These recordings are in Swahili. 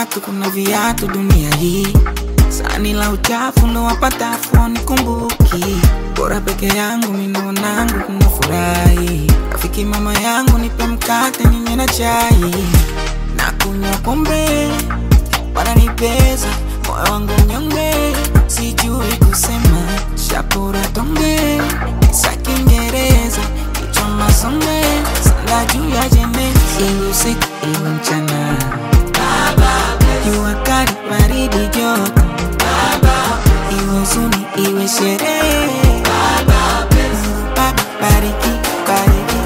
watu, kuna viatu dunia hii. Sani la uchafu ndo wapata afoni kumbuki. Bora peke yangu minaonangu kuna furahi. Rafiki mama yangu nipe mkate ninywe na chai. Na kunywa pombe wananipeza moyo wangu mnyonge, sijui kusema shapura tonge sa Kiingereza kichwa masonge sala juu ya jeneza, iwe usiku iwe mchana, jua kali baridi joto, iwe huzuni iwe sherehe, Mungu Baba bariki bariki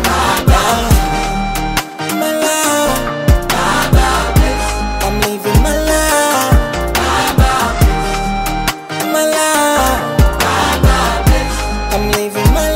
My love, I'm living my life. My life. I'm living my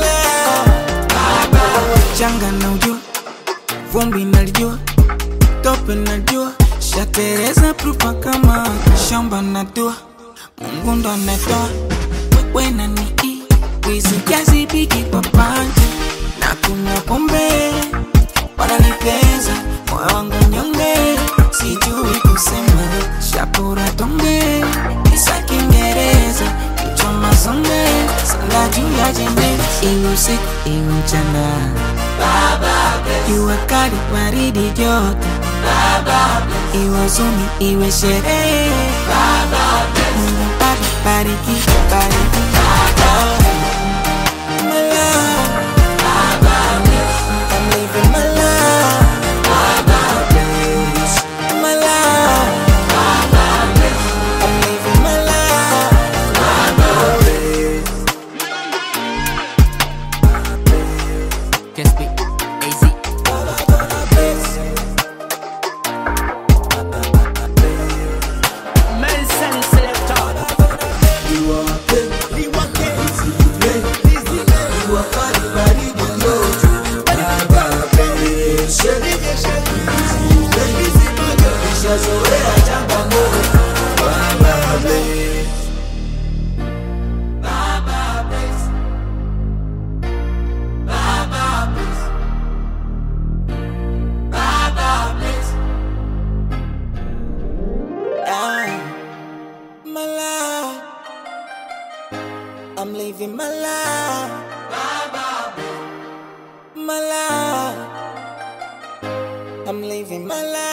life. Changa na ujua, vumbi nalijua, tope najua, shatereza prufa kama shamba na dua, Mungu ndo anatoa, wewe na ni wizi jazi bigi kwa panja na kunywa pombe wananipeza moyo wangu nyonge, sijui kusema shapura tonge isa Kiingereza kichwa mazonge sala juu ya jeneza, iwe usiku iwe mchana, jua kali baridi joto, iwe huzuni iwe sherehe, Mungu Baba bariki bariki My love, I'm living my life. My life. I'm living my life. Just be easy. Nelson Selector. Yeah. My life. I'm living my life. My life. I'm living my life.